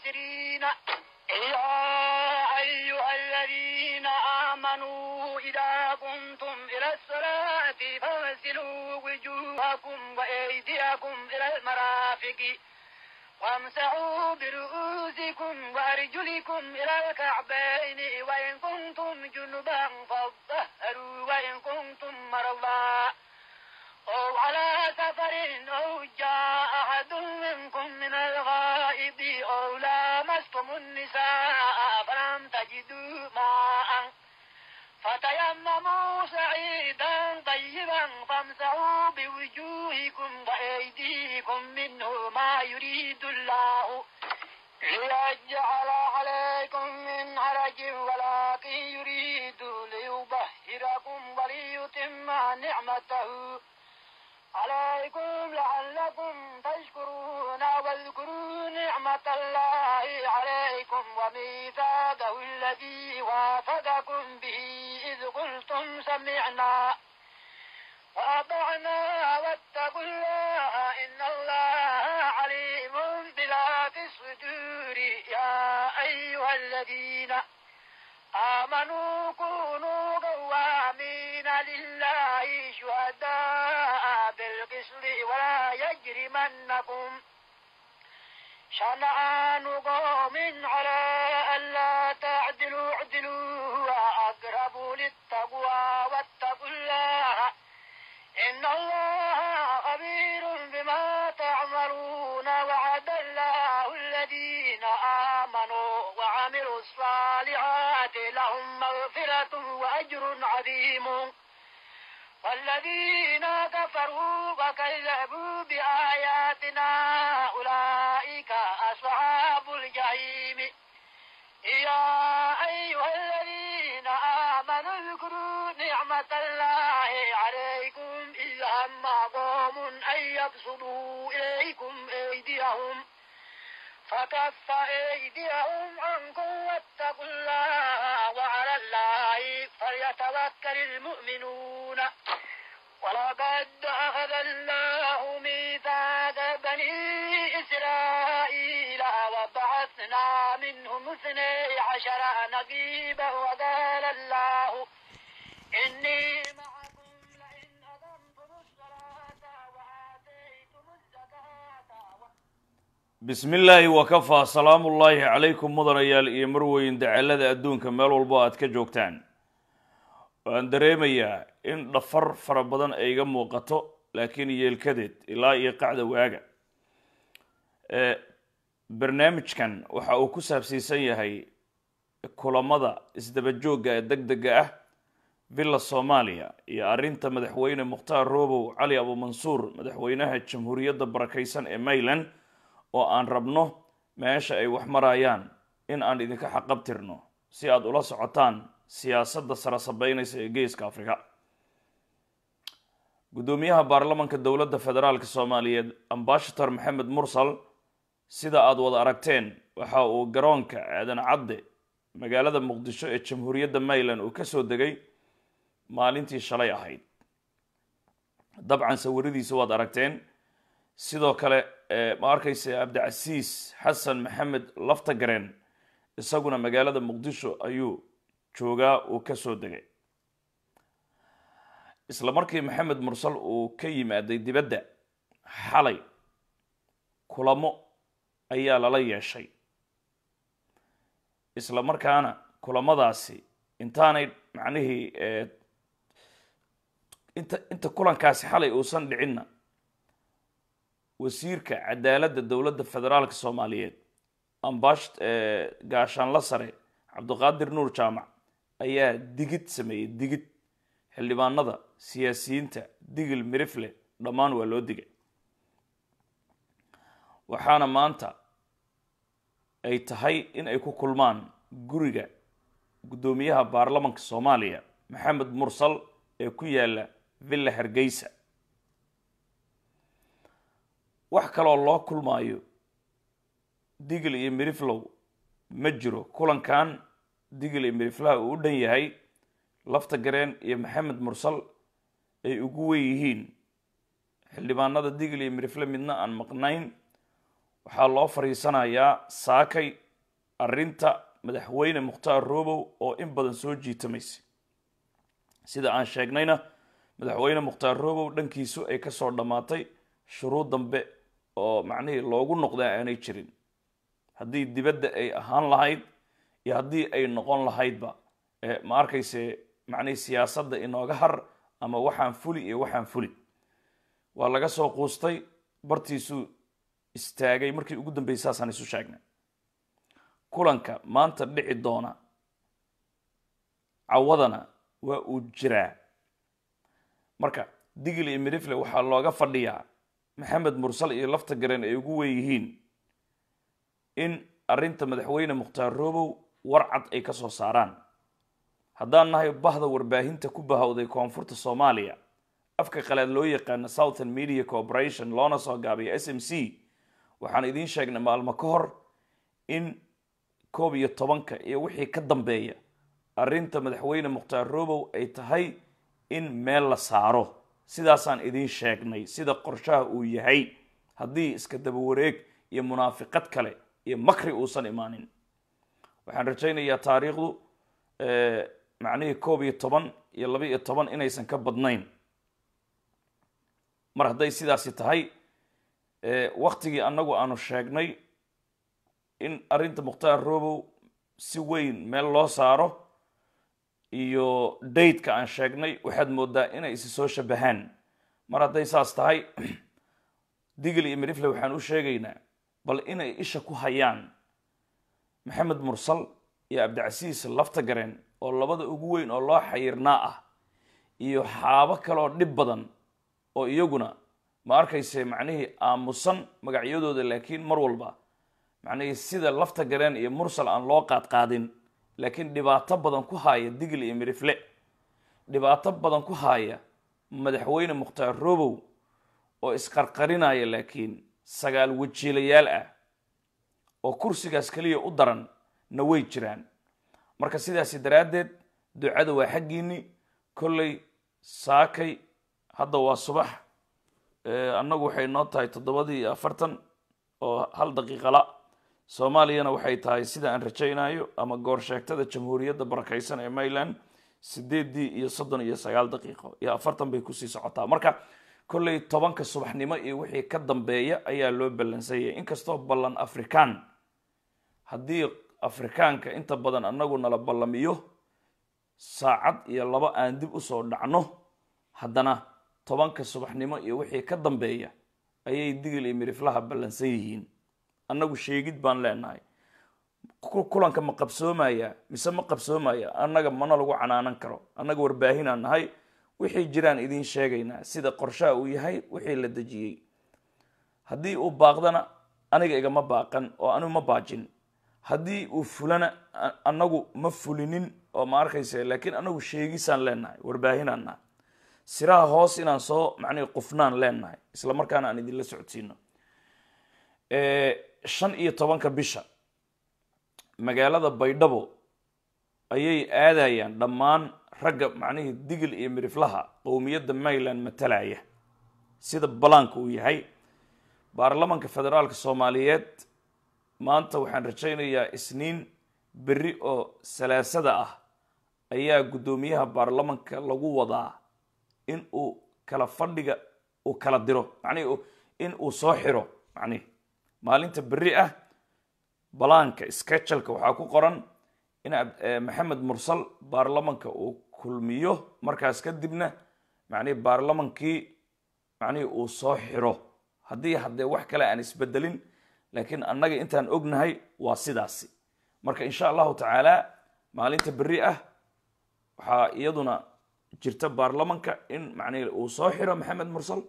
الخاسرين يا أيها الذين آمنوا إذا قمتم إلى الصلاة فاغسلوا وجوهكم وأيديكم إلى المرافق وامسحوا برؤوسكم وأرجلكم إلى الكعبين وإن كنتم جنبا فاطهروا وإن كنتم مرضى أو على سفر أو جاء أحد منكم من الغائب أو لامستم النساء فلم تجدوا ماء فتيمموا سعيدا طيبا فامسحوا بوجوهكم وأيديكم منه ما يريد الله ليجعل عليكم من حرج ولكن يريد ليبهركم وليتم نعمته عليكم لعلكم تشكرون واذكروا نعمة الله عليكم وميثاقه الذي واثقكم به إذ قلتم سمعنا وأطعنا واتقوا الله إن الله عليم بذات الصدور يا أيها الذين آمنوا كونوا قوامين لله شهداء بالقسط ولا يجرمنكم شنآن قوم على ألا تعدلوا اعدلوا هو أقرب للتقوى واتقوا الله إن الله خبير بما تعملون وعد الله الذين آمنوا وعملوا الصالحات لهم مغفرة وأجر عظيم والذين كفروا وكذبوا بآياتنا أولئك أصحاب الجحيم يا أيها الذين آمنوا اذكروا نعمة الله عليكم إذ هم قوم أن يبسطوا إليكم أيديهم فكف أيديهم عنكم واتقوا الله وعلى الله فليتوكل المؤمنون ولقد أخذ الله ميثاق بني إسرائيل وبعثنا منهم اثني عشر نقيبا وقال الله إني معكم لئن أقمتم الصلاة وآتيتم الزكاة bismi illaahi wakafaa salaamu ullaahi calaykum mudanayaal iyo marweyn dacalada adduunka meel walbo aad ka joogtaan waan dareemayaa in dhafar fara badan ay iga muuqato laakiin yeelkadeed ilaa iyo qacda waaga ee barnaamijkan waxa uu ku saabsiisan yahay kulamada isdaba joogga ee deg dega ah villa soomaaliya iyo arrinta madaxweyne mukhtaar roobow cali abuumansuur madaxweynaha jamhuuriyadda barakaysan ee mayland oo aan rabno meesha ay wax marayaan in aan idinka xaqabtirno si aad ula socotaan siyaasadda sara sabeynaysa ee geeska afrika guddoomiyaha baarlamanka dowladda federaalk soomaaliyeed ambashator maxamed mursal sida aada wada aragteen waxa uu garoonka aadan cadde magaalada muqdisho ee jamhuuriyadda mayland uu kasoo degay maalintii shalay ahayd dabcan sawiradiisa waad aragteen sidoo kale ma arkaysa cabdicasiis xasan maxamed laftagareen isaguna magaalada muqdisho ayuu joogaa uu kasoo degay isla markii maxamed mursal uu ka yimaaday dibadda xalay kulamo ayaa lala yeeshay isla markaana kulamadaasi intaanay macnihii inta inta kulankaasi xalay uusan dhicinna wasiirka cadaaladda dowladda federaalka soomaaliyeed ambash gaashaanla sare cabdiqaadir nuur jaamac ayaa digid sameeyey digid xildhibaanada siyaasiyiinta digil mirifle dhammaan waa loo digay waxaana maanta ay tahay in ay ku kulmaan guriga guddoomiyaha baarlamanka soomaaliya maxamed mursal ee ku yaala villa hargeysa wax kaloo loo kulmaayo digil iyo miriflow ma jiro kulankan digil iyo miriflaha uu u dhan yahay lafta gareen iyo maxamed mursal ay ugu wen yihiin xildhibaanada digil iyo mirifle midna aan maqnayn waxaa loo fadhiisanayaa saakay arrinta madaxweyne mukhtaar robow oo in badan soo jiitamaysa sida aan sheegnayna madaxweyne mukhtaar robow dhankiisu ay kasoo dhammaatay shuruud dambe oo macnihii loogu noqdaa aanay jirin haddii dibadda ay ahaan lahayd iyo haddii ay noqon lahaydba ma arkayse macnihii siyaasadda inooga har ama waxaan fuli iyo waxaan fuli waa laga soo quustay bartiisuu istaagay markii ugu dambeysay saasaan isu sheegnay kulanka maanta dhici doona cawadana waa uu jiraa marka digil iyo midifle waxaa looga fadhiyaa maxamed mursal iyo lafta gareen ay ugu weeyihiin in arrinta madaxweyne mukhtaar robow warcad ay ka soo saaraan haddaan nahay bahda warbaahinta ku bahowday koonfurta soomaaliya afka qalaad loo yaqaano southern media corporation loona soo gaabiyo s m c waxaan idiin sheegnay maalmo ka hor in koob iyo tobanka iyo wixii ka dambeeya arrinta madaxweyne mukhtaar robow ay tahay in meel la saaro sidaasaan idiin sheegnay sida qorshaha uu yahay haddii iska daba wareeg iyo munaafiqad kale iyo makri uusan imaanin waxaan rajaynayaa taariikhdu macnihii koob iyo toban iyo laba iyo toban inaysan ka badnayn mar hadday sidaasi tahay waktigii annagu aanu sheegnay in arrinta mukhtaar robow si weyn meel loo saaro iyo daydka aan sheegnay waxaad moodaa inay isi soo shabahaan mar hadday saas tahay digil iyo midifle waxaan u sheegaynaa bal inay isha ku hayaan maxamed mursal iyo cabdicasiis lafta gareen oo labada ugu weyn oo loo xayirnaa ah iyo xaabo kaleoo dhib badan oo iyaguna ma arkayse macnihii aamusan magacyadooda laakiin mar walba macnihii sida lafta gareen iyo mursal aan loo qaadqaadin laakiin dhibaato badan ku haaya digil iyo midifle dhibaato badan ku haaya madaxweyne mukhtaar robow oo isqarqarinaya laakiin sagaal wajiilayaal ah oo kursigaas keliya u daran na way jiraan marka sidaasi daraaddeed ducada waa xaggiinni kolley saakay hadda waa subax annagu waxay noo tahay toddobadii iyo afartan oo hal daqiiqala soomaaliyana waxay tahay sida aan rajaynayo ama goor sheegtada jamhuuriyadda barakaysan ee mayland sideedii iyo soddon iyo sagaal daqiiqo iyo afartan bay kusii socotaa marka kolley tobanka subaxnimo iyo wixii ka dambeeya ayaa loo ballansanyay inkastoo ballan afrikaan haddii afrikaanka inta badan annagu nala ballamiyo saacad iyo laba aan dib usoo dhacno haddana tobanka subaxnimo iyo wixii ka dambeeya ayay digil iyo midiflaha ballansan yihiin annagu sheegid baan leenahay kulanka ma qabsoomaya mise ma qabsoomaya annaga mana lagu canaanan karo annaga warbaahinaan nahay wixii jiraan idiin sheegaynaa sida qorshaha uu yahay wixii la dejiyey haddii uu baaqdana aniga igama baaqan oo anigu ma baajin haddii uu fulana annagu ma fulinin oo ma arkayse laakiin anagu sheegisaan leenahay warbaahinaan nahay siraha hoos inaan soo macnihi qufnaan leenahay isla markaana aan idinla socodsiino shan iyo tobanka bisha magaalada baydhabo ayay aadayaan dhammaan ragga macnihii digil iyo midiflaha qowmiyadda mayland matalaya sida balaanka uu yahay baarlamanka federaalka soomaaliyeed maanta waxaan rajaynayaa isniin berri oo salaasada ah ayaa guddoomiyaha baarlamanka lagu wadaa in uu kala fadhiga uu kala diro macnihi in uu soo xiro macnihi maalinta berri ah balaanka sketchalka waxaa ku qoran in maxamed mursal baarlamanka uu kulmiyo markaas kadibna macnihi baarlamankii macnihii uu soo xiro haddii haddee wax kale aan isbedelin laakiin annaga intaan ognahay waa sidaasi marka insha allahu tacaala maalinta berri ah waxaa iyaduna jirta baarlamanka in macnihi uu soo xiro maxamed mursal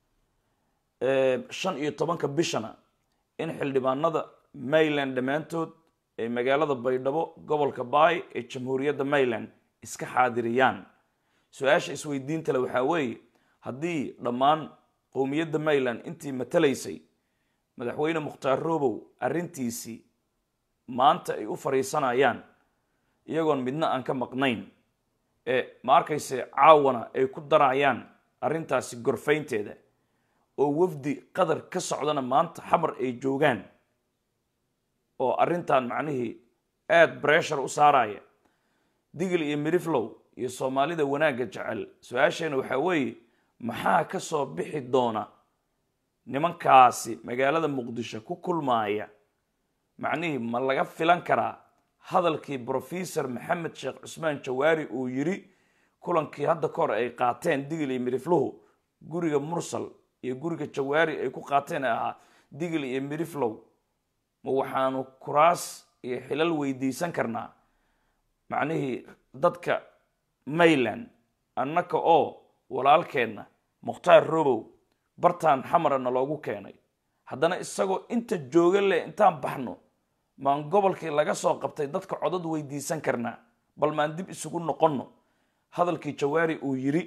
shan iyo tobanka bishana in xildhibaanada mayland dhammaantood ee magaalada baydhabo gobolka baay ee jamhuuriyadda mayland iska xaadiriyaan su-aasha isweydiinta le waxaa weeye haddii dhammaan qowmiyadda mayland intii matalaysay madaxweyne mukhtaar robow arrintiisii maanta ay u fadhiisanayaan iyagoon midna aan ka maqnayn ee ma arkayse caawana ay ku darayaan arrintaasi gorfaynteeda oo wafdi qadar ka socdana maanta xamar ay joogaan oo arrintan macnihii aada bressure u saaraya digil iyo miriflow iyo soomaalida wanaagga jecel su-aasheena waxaa weeye maxaa ka soo bixi doona nimankaasi magaalada muqdisho ku kulmaaya macnihii ma laga filan karaa hadalkii brofesor maxamed sheekh cusmaan jawaari uu yiri kulankii hadda ka hor ay qaateen digil iyo mirifluhu guriga mursal iyo guriga jawaari ay ku qaateen ee ahaa digil iyo miriflow ma waxaanu kuraas iyo xilal weydiisan karnaa macnihii dadka mayland annaka oo walaalkeenna mukhtaar robow bartaan xamarana loogu keenay haddana isagoo inta jooga leh intaan baxno maan gobolkii laga soo qabtay dadka codad weydiisan karnaa bal maan dib isugu noqonno hadalkii jawaari uu yiri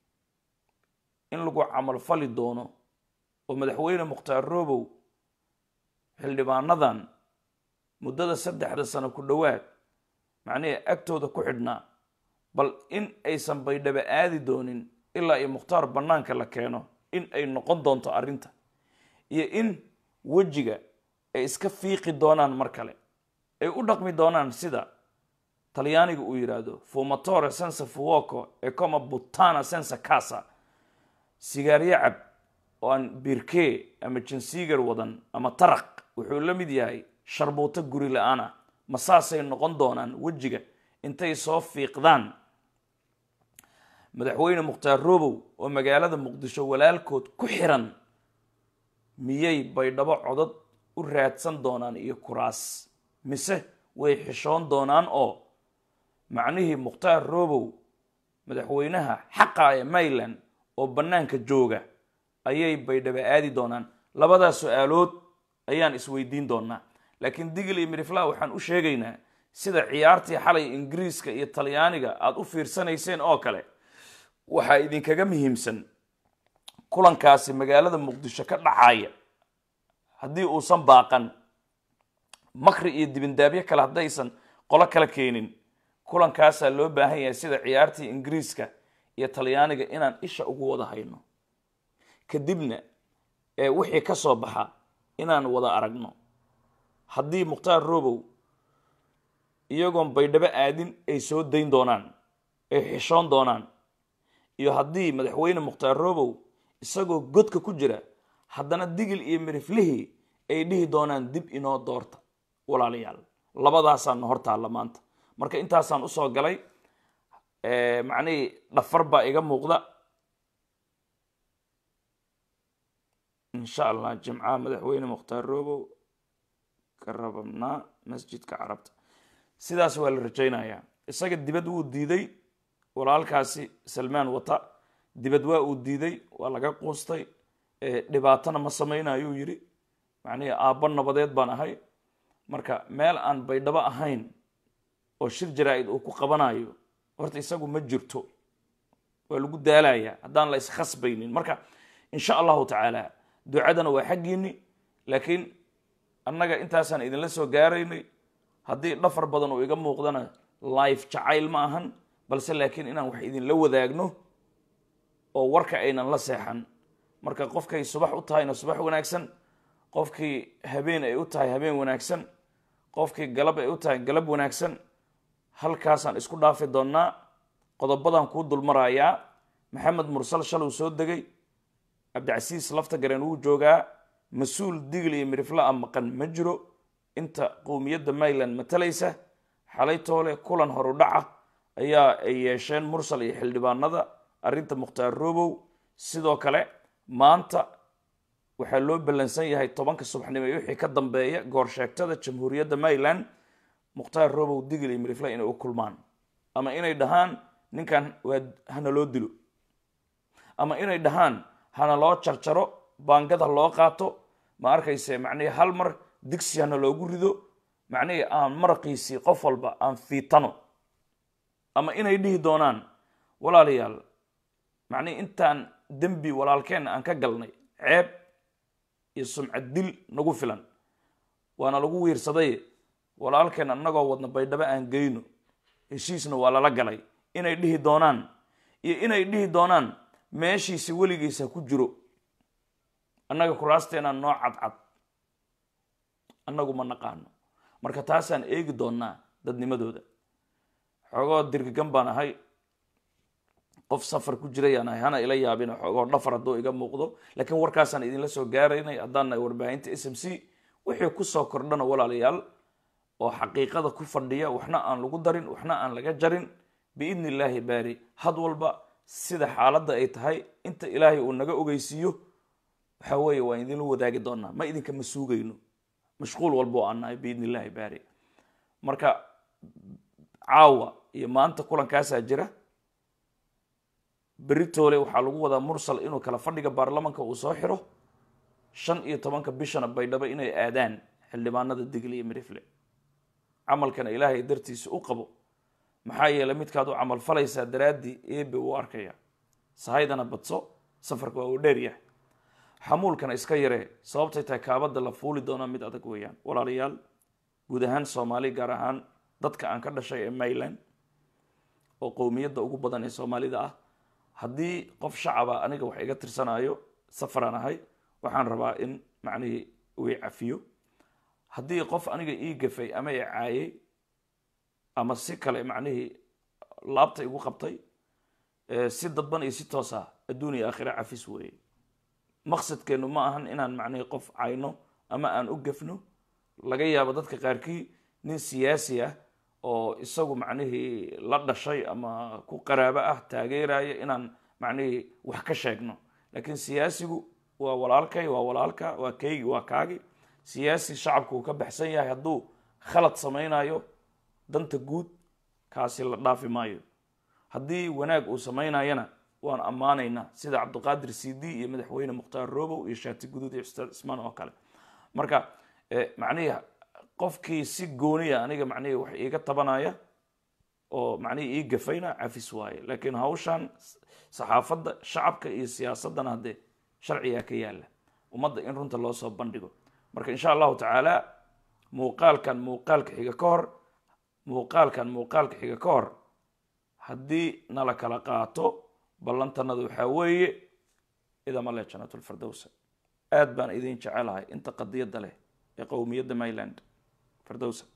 in lagu camal fali doono oo madaxweyne mukhtaar robow xildhibaanadan muddada saddexda sano ku dhowaad macnihii agtooda ku xidhnaa bal in aysan baydhaba aadi doonin ilaa iyo mukhtaar bannaanka la keeno in ay noqon doonto arrinta iyo in wejiga ay iska fiiqi doonaan mar kale ay u dhaqmi doonaan sida talyaaniga uu yidhaahdo fumatore sensa fuoco e coma butana sensa casa sigaaryo cab oo aan birkee ama jansiigar wadan ama taraq wuxuu la mid yahay sharbuuto guri la-aana ma saasay noqon doonaan wejiga intay soo fiiqdaan madaxweyne mukhtaar robow oo magaalada muqdisho walaalkood ku xiran miyay baydhabo codad u raadsan doonaan iyo kuraas mise way xishoon doonaan oo macnihii mukhtaar robow madaxweynaha xaqa ee mayland oo bannaanka jooga ayay baydhabo aadi doonaan labadaas su-aalood ayaan isweydiin doonaa laakiin digil iyo mirifla waxaan u sheegaynaa sida ciyaartii xalay ingiriiska iyo talyaaniga aada u fiirsanayseen oo kale waxaa idinkaga muhiimsan kulankaasi magaalada muqdisho ka dhacaya haddii uusan baaqan makri iyo dibindaabyo kale haddaysan qolo kala keenin kulankaasaa loo baahan yahay sida ciyaartii ingiriiska iyo talyaaniga inaan isha ugu wada hayno kadibna ee wixii ka soo baxa inaan wada aragno haddii mukhtaar robow iyagoon baydhabo aadin ay soo dayn doonaan ay xishoon doonaan iyo haddii madaxweyne mukhtaar robow isagoo godka ku jira haddana digil iyo miriflihii ay dhihi doonaan dib inoo doorta walaalayaal labadaasaana hor taalla maanta marka intaasaan usoo galay macnihii dhafar baa iga muuqda insha allah jimcaha madaxweyne mukhtaar robow ka rababnaa masjidka carabta sidaas waa la rajaynayaa isaga dibad wuu diiday walaalkaasi salmaan wata dibad waa uu diiday waa laga quustay dhibaatana ma samaynaayuu yidhi macnihii aabbo nabadeed baan ahay marka meel aan baydhabo ahayn oo shir jaraa-id uu ku qabanayo horta isagu ma jirto waa lagu daalayaa haddaan la iskhasbaynin marka insha allahu tacaala ducadana waa xaggiini laakiin annaga intaasaan idinla soo gaaraynay haddii dhafar badan uu iga muuqdana life jacayl ma ahan balse laakiin inaan wax idinla wadaagno oo warka aynan la seexan marka qofkay subax u tahayna subax wanaagsan qofkii habeen ay u tahay habeen wanaagsan qofkii galab ay u tahay galab wanaagsan halkaasaan isku dhaafi doonnaa qodobadan kuu dulmarayaa maxamed mursal shaluu soo degay cabdicasiis lafta gareen wuu joogaa mas-uul digl iyo mirifla a maqan ma jiro inta qowmiyadda mayland matalaysa xalay toole kulan horudhaca ayaa ay yeesheen mursal iyo xildhibaanada arrinta mukhtaar robow sidoo kale maanta waxaa loo ballansan yahay tobanka subaxnimo iyo wixii ka dambeeya goorsheegtada jamhuuriyadda mayland mukhtaar robow digl iyo mirifla inay u kulmaan ama inay dhahaan ninkan waa hana loo dilo ama inay dhahaan hana loo jarjaro baangad ha loo qaato ma arkayse macnihii hal mar digsi hana loogu rido macnihii aan maraqiisii qof walba aan fiitano ama inay dhihi doonaan walaalayaal macnihii intaan dembi walaalkeenna aan ka galnay ceeb iyo sumcad dil nagu filan waana lagu wiirsaday walaalkeen annagoo wadna baydhabo aan geyno heshiisna waa lala galay inay dhihi doonaan iyo inay dhihi doonaan meeshiisi weligiisa ku jiro annaga kuraasteenaa noo cadcad annagu ma naqaano marka taasaan eegi doonaa dadnimadooda xoogoo dirgigan baan ahay qof safar ku jirayaan ahay hana ila yaabin xoogoo dhafar hadduu iga muuqdo laakiin warkaasaan idinla soo gaaraynay haddaan nahay warbaahinta s m c wixii kusoo kordhana walaalayaal oo xaqiiqada ku fadhiya waxna aan lagu darin waxna aan laga jarin biidni illaahi baari had walba sida xaaladda ay tahay inta ilaahay uu naga ogeysiiyo waxa weeye waan idinla wadaagi doonaa ma idinka ma suugayno mashquul walba oo aan nahay biidni illaahi baari marka caawa iyo maanta kulankaasaa jira beritoole waxaa lagu wadaa mursal inuu kala fadhiga baarlamanka uu soo xiro shan iyo tobanka bishana baydhabo inay aadaan xildhibaanada digle iyo mirifle camalkana ilaahay dartiisa u qabo maxaa yeeley midkaad u camal falaysaa daraaddii eebe uu arkaya sahaydana badso safarka waa uu dheeryahay xamuulkana iska yaree sababtay tahay kaabada la fuuli doonaa mid adag weeyaan walaalayaal guud ahaan soomaali gaar ahaan dadka aan ka dhashay ee mayland oo qowmiyadda ugu badan ee soomaalida ah haddii qof shacaba aniga wax iga tirsanayo safaraan ahay waxaan rabaa in macnihii uu i cafiyo haddii qof aniga ii gafay ama i caayay ama si kale macnihii laabta igu qabtay si dadban iyo si toos ah adduun iyo aakhira cafis weeye maqsadkeennu ma ahan inaan macnihii qof cayno ama aan u gafno laga yaabo dadka qaarkii nin siyaasi ah oo isagu macnihii la dhashay ama ku qaraabo ah taageeraya inaan macnihii wax ka sheegno laakiin siyaasigu waa walaalkay waa walaalka waa kaygi waa kaagi siyaasi shacabku uu ka baxsan yahay hadduu khalad samaynayo danta guud kaasi la dhaafi maayo haddii wanaag uu samaynayana waan ammaanaynaa sida cabdiqaadir cd iyo madaxweyne mukhtaar robow iyo shaati guduud iyo ustaad cismaan oo kale marka macnihii qofkii si gooniya aniga macnihii wax iiga tabanaya oo macnihii ii gafayna cafis waaye laakiin hawshan saxaafadda shacabka iyo siyaasaddana haddee sharcigaa ka yaala ummadda in runta loo soo bandhigo marka insha allahu tacaala muuqaalkan muuqaalka xiga ka hor muuqaalkan muuqaalka xiga ka hor haddii nala kala qaato ballantanada waxaa weeye idama leh janatulfirdowsa aad baan idin jecelahay inta qadiyadda leh ee qowmiyadda mayland firdowsa